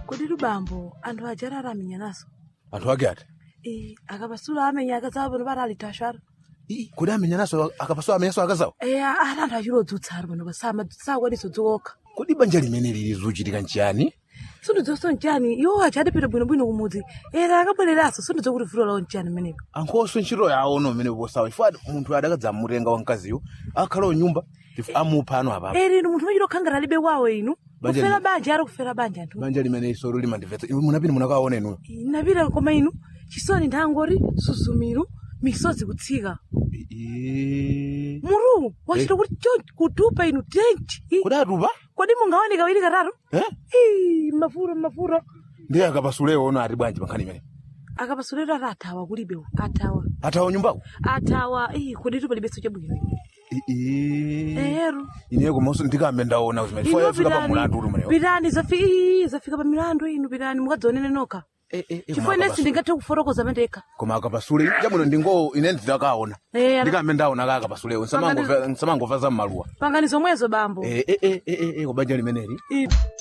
kodi lubambo anthu aja aramenya naso anthu ake ati Eh, akapasula amenya akazawo pano pati alitashara Ii, kodi amenya naso akapasula amenya naso akazawo Eh, ati anthu achilodzutsa ali pano pasama sakwaniso dzokha kodi banja limene lili zuchitika nchiyani sundidzoso nchani iwo aja adapita bwinobwino kumudzi era akabwereraso sundidzo kuti vuto lawo nchani menepo ankhoso ntchito yawo no mmene posawa chifukwa munthu adakadzamutenga wamkaziyo akhala nyumba amupha ano apapo eri inu munthu machita kukhangana alibe kwawo inu Banja kufera li- banja ari kufera banja anthu banja limene isolo limandimvetsa Inu munapita munakaona inuyo napita koma inu chisoni nthangori suzumiru misozi kutsika Ii. muru wachita kuti chonchi kutupa inu tenchi Ih, kodi atupa kodi mungaone kawiri katatu Eh? Ih, mafuro mafuro ndi akapasulewo ono ati bwanji pankhani imene akapasulero ati athawa kulibe athawa athawa nyumbako athawa ih, kodi tu palibenso chabwino ero ine komanso ndikambe ndaona zimene Inu fika pa pitani, mulandu uli umenewo pitani zafi- ih, zafika pa milandu inu pitani mukadzionene nokha chifukwa inensi ndingathe kufotokoza mandekha koma akapasule chabwino ndingo ine ndidakaona Eh, ana- ndikambe ndaona ka akapasulewo nsamangova za mmaluwa pangani zomwezo bambo Eh, eh, eh, eh, eh, eh, kubanja limeneli Ih.